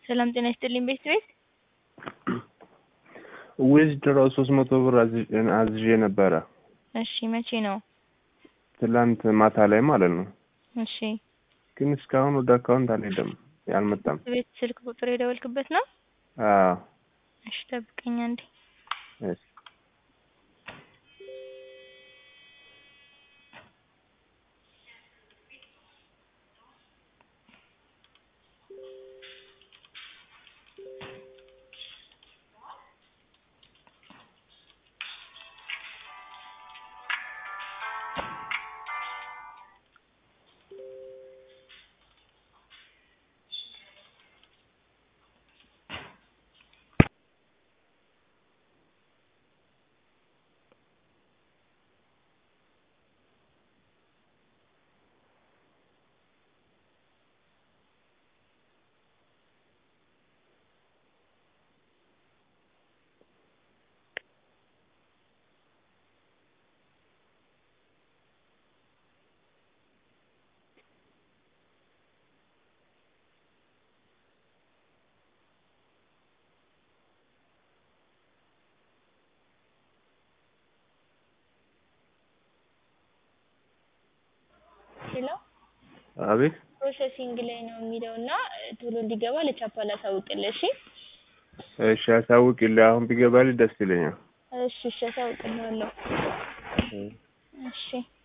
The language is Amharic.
ሰላም ጤና ይስጥልኝ ቤት ቤት ዊዝድሮ ሶስት መቶ ብር አዝዤ- አዝዤ ነበረ እሺ መቼ ነው? ትላንት ማታ ላይ ማለት ነው። እሺ ግን እስካሁን ወደ አካውንት አልሄደም፣ አልመጣም። ቤት ስልክ ቁጥር የደወልክበት ነው? አዎ እሺ ጠብቀኝ አንዴ። እሺ። ሄሎ አቤት ፕሮሰሲንግ ላይ ነው የሚለው እና ቶሎ እንዲገባ ለቻፓ ላሳውቅልህ። እሺ እሺ፣ አሳውቂልኝ። አሁን ቢገባልኝ ደስ ይለኛል። እሺ እሺ አሳውቅልሃለሁ። እሺ